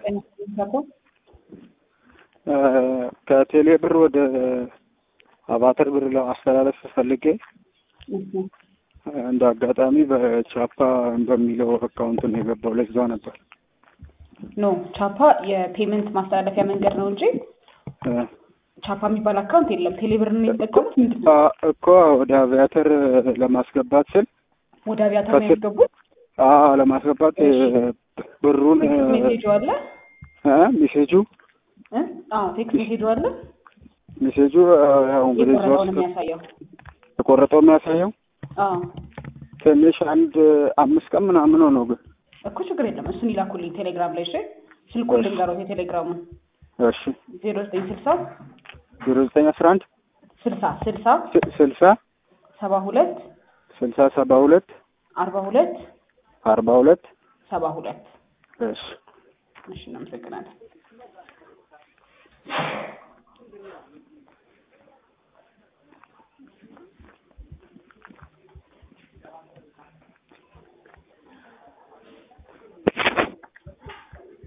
ከቴሌ ብር ወደ አባተር ብር ለማስተላለፍ ፈልጌ እንደ አጋጣሚ በቻፓ በሚለው አካውንት ነው የገባው። ለዛ ነበር ኖ ቻፓ የፔመንት ማስተላለፊያ መንገድ ነው እንጂ ቻፓ የሚባል አካውንት የለም። ቴሌብር ነው የተጠቀሙት። ምንድን ነው እኮ ወደ አቪያተር ለማስገባት ስል ወደ አቪያተር ነው ያስገቡት። አዎ ለማስገባት ብሩን ሜሴጁ አለ እ ሜሴጁ እ አዎ ቴክስት ሜሴጁ አለ። ሜሴጁ ያው እንግዲህ እዛ የቆረጠውን ውስጥ የሚያሳየው የቆረጠው የሚያሳየው አዎ ትንሽ አንድ አምስት ቀን ምናምን ሆነው ግን እኮ ችግር የለም። እሱን ይላኩልኝ ቴሌግራም ላይ እሺ። ስልኩን ልንገረው የቴሌግራሙን እሺ ዜሮ ዘጠኝ ስልሳ ዜሮ ዘጠኝ አስራ አንድ ስልሳ ስልሳ ስልሳ ሰባ ሁለት ስልሳ ሰባ ሁለት አርባ ሁለት አርባ ሁለት ሰባ ሁለት እሺ እሺ እናመሰግናለን።